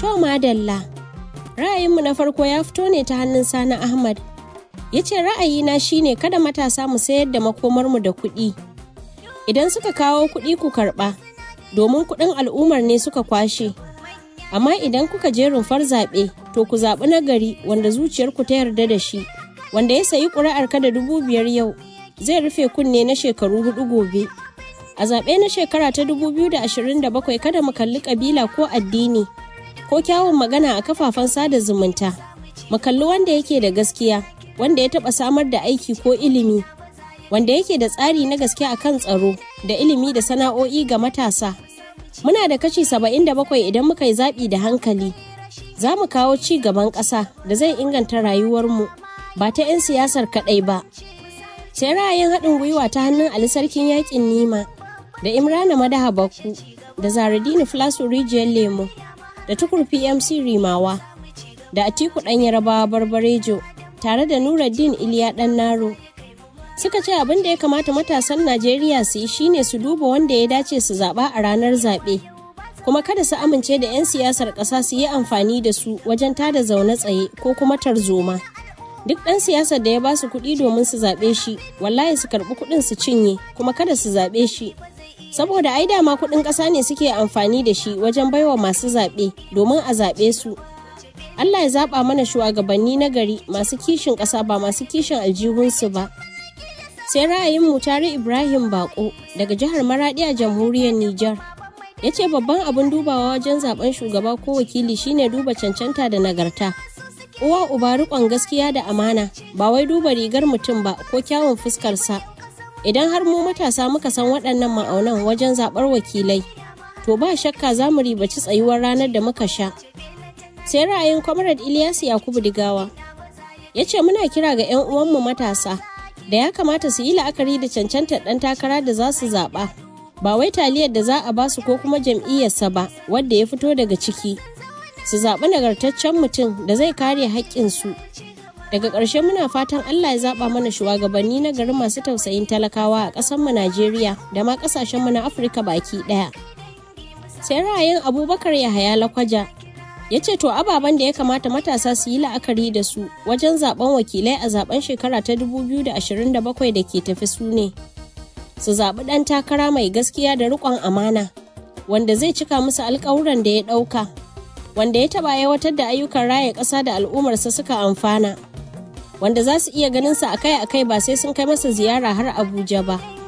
To madalla, ra'ayinmu na farko ya fito ne ta hannun Sani Ahmad. Ya ce ra'ayina shine kada matasa mu sayar da makomarmu da kuɗi. Idan suka kawo kuɗi ku karɓa, domin kuɗin al'ummar ne suka kwashe. Amma idan kuka je rumfar zaɓe, to ku zaɓi nagari wanda zuciyarku ta yarda da shi, wanda ya sayi ƙuri'ar ka da dubu biyar yau, zai rufe kunne na shekaru hudu gobe. A zaɓe na shekara ta 2027 kada mu kalli ƙabila ko addini ko kyawun magana a kafafen sada zumunta. Mu kalli wanda yake da gaskiya, wanda ya taɓa samar da aiki ko ilimi, wanda yake da tsari na gaske a kan tsaro da ilimi da sana'o'i ga matasa. Muna da kashi 77 idan muka yi zaɓi da hankali. Za mu kawo ci gaban ƙasa da zai inganta rayuwarmu ba ta 'yan siyasar kaɗai ba. Sai ra'ayin haɗin gwiwa ta hannun Ali Sarkin Yaƙin Nima. da Imrana Madaha Bakku da Zaradini Flasu Rijiyar Lemo da Tukur PMC Rimawa da Atiku ɗan Yarabawa Barbarejo tare da Nuruddin Iliya ɗan Naro. Suka ce abin da ya kamata matasan Najeriya su yi shine su duba wanda ya dace su zaɓa a ranar zaɓe. Kuma kada su amince da 'yan siyasar ƙasa su yi amfani da su wajen tada zaune tsaye ko kuma tarzoma. Duk ɗan siyasar da ya ba su kuɗi domin su zaɓe shi, wallahi su karɓi kuɗin su cinye, kuma kada su zaɓe shi. saboda ai dama kuɗin ƙasa ne suke amfani da shi wajen baiwa masu zaɓe domin a zaɓe su Allah ya zaɓa mana shugabanni na gari masu kishin ƙasa ba masu kishin aljihunsu ba sai ra'ayin mutare Ibrahim Bako daga jihar Maradi a jamhuriyar Nijar ya ce babban abin dubawa wajen zaben shugaba ko wakili shine duba cancanta da nagarta uwa uba riƙon gaskiya da amana ba wai duba rigar mutum ba ko kyawun fuskarsa idan har mu matasa muka san waɗannan ma'aunan wajen zaɓar wakilai to ba shakka za mu ribaci tsayuwar ranar da muka sha sai ra'ayin comrade ilyas yakubu digawa ya ce muna kira ga 'yan uwanmu matasa da ya kamata su yi la'akari da cancantar ɗan takara da za su zaɓa ba wai taliyar da za a ba su ko kuma jam'iyyarsa ba wadda ya fito daga ciki su zaɓi nagartaccen mutum da zai kare haƙƙinsu daga ƙarshe muna fatan Allah ya zaɓa mana shugabanni na gari masu tausayin talakawa a ƙasarmu Najeriya da ma ƙasashenmu na Afirka baki ɗaya. Sai ra'ayin Abubakar Yahaya Lakwaja ya ce to ababen da ya kamata matasa su yi la'akari da su wajen zaben wakilai a zaben shekara ta 2027 da ke tafi su ne. Su zaɓi ɗan takara mai gaskiya da riƙon amana wanda zai cika musu alƙawuran da ya ɗauka. Wanda ya taɓa aiwatar da ayyukan raya ƙasa da al'ummarsa suka amfana. wanda za su iya ganin sa akai-akai ba sai sun kai masa ziyara har Abuja ba.